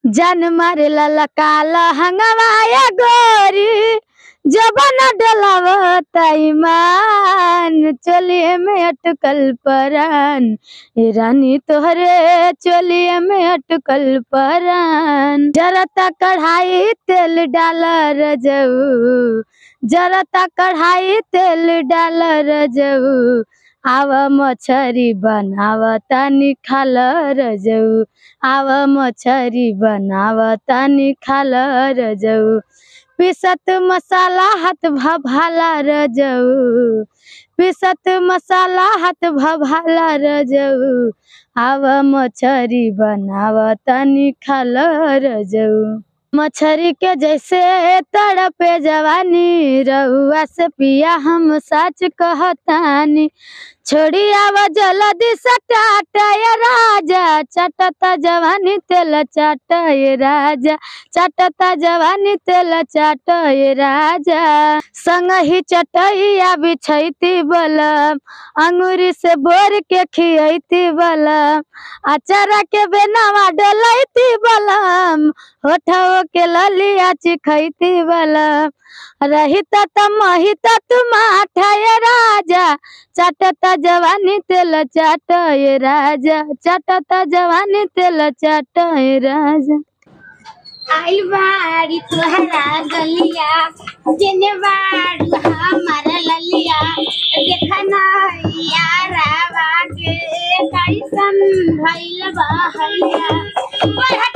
जान मारे ललकाला हंगवाया गोरी जबन डलावता ईमान चलिए में अटकल परान ए रानी तोहरे चलिए में अटकल परान जरता कढ़ाई तेल डाला रजऊ जरता कढ़ाई तेल डाला रजऊ आव मछरी बनाव तानी खाल रजऊ आव मछरी बनाव तानी खाल रजऊ पिसत मसाला हाथ भभाला रजऊ पिसत मसाला हाथ भभाला रजऊ आव मछरी बनाव तानी खाल रजऊ मछरी के जैसे तड़पे जवानी रहुआ से पिया हम सच कहतानी छोड़ी आव जल्दी सटाटा ये राजा चटता जवानी तेल चाट ये राजा चटता जवानी तेल चाट ये राजा संग ही चटैया बिछैती बलम अंगूरी से बोर के खियैती बलम अचारा के बेनावा डलैती बलम होठवा के ललिया चिखैती बलम रहिता त महिता तुम आठाय राजा चाटता जवानी तेल चाट ये राजा चाटता जवानी तेल चाट ये राजा आइल बाड़ी तुहरा गलिया जेने बाड़ू हमारा ललिया देखना यारा बागे कैसन भइल बा हलिया बढ़